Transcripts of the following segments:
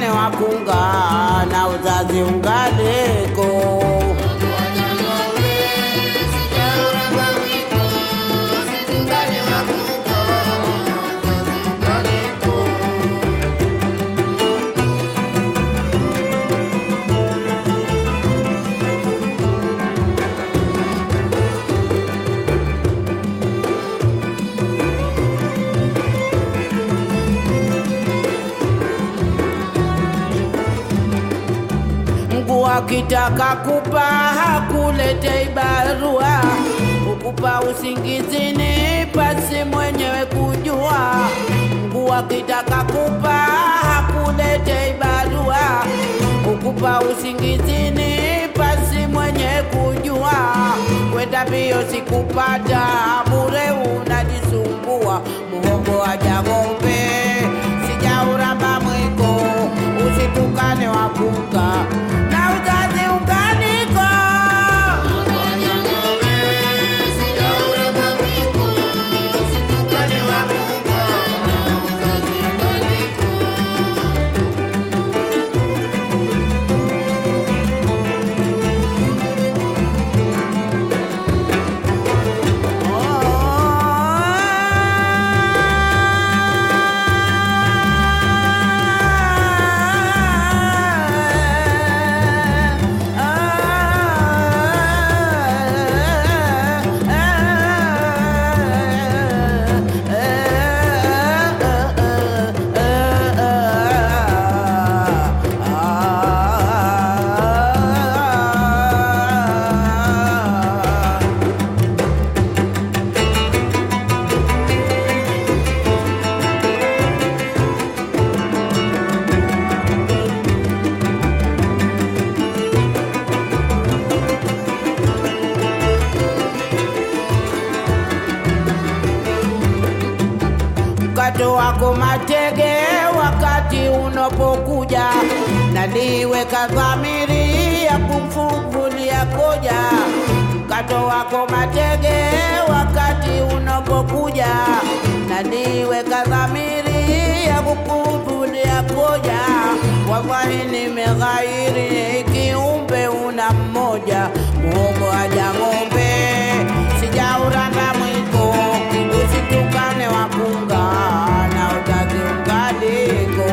usitukane wakunga na uzazi ungaliko. Mungu akitaka kupa hakuletei barua, ukupa usingizini pasi mwenyewe kujua. Mungu akitaka kupa hakuletei barua, ukupa usingizini pasi mwenyewe kujua. Kwenda mbio sikupata bure, unajisumbua muhogo aja ng'ombe, sijauramba mwiko, usitukane wakunga na uzazi unganiko. mkato wako matege wakati unapokuja, na niweka dhamiri ya kumfungulia koja. Mkato wako matege wakati unapokuja, na niweka dhamiri ya kukumbulia koja. Wallahi nimeghairi kiumbe una mmoja, muhogo aja ng'ombe, sijauramba mwiko, usitukane wakunga na uzazi ungaliko.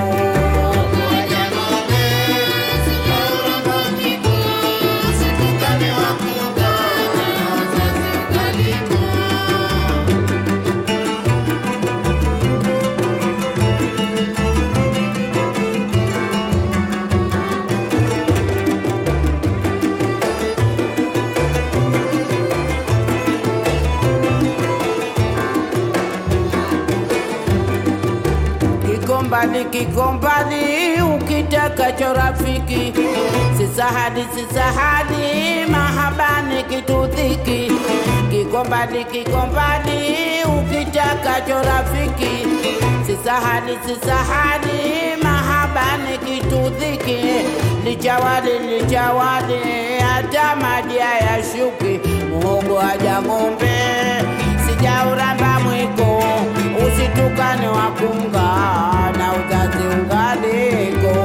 Kikombali kikombali, ukitakacho rafiki, sisahadi sisahadi, mahabani kitudhiki. Kikombali kikombali, ukitakacho rafiki, sisahadi sisahadi, mahabani kitudhiki. Lichawadi lichawadi, hata maji hayashuki, muhogo haja ng'ombe, sijauramba mwiko, usitukane wakunga na uzazi ungaliko.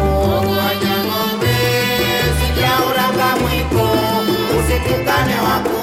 Sijauramba mwiko, usitukane wakunga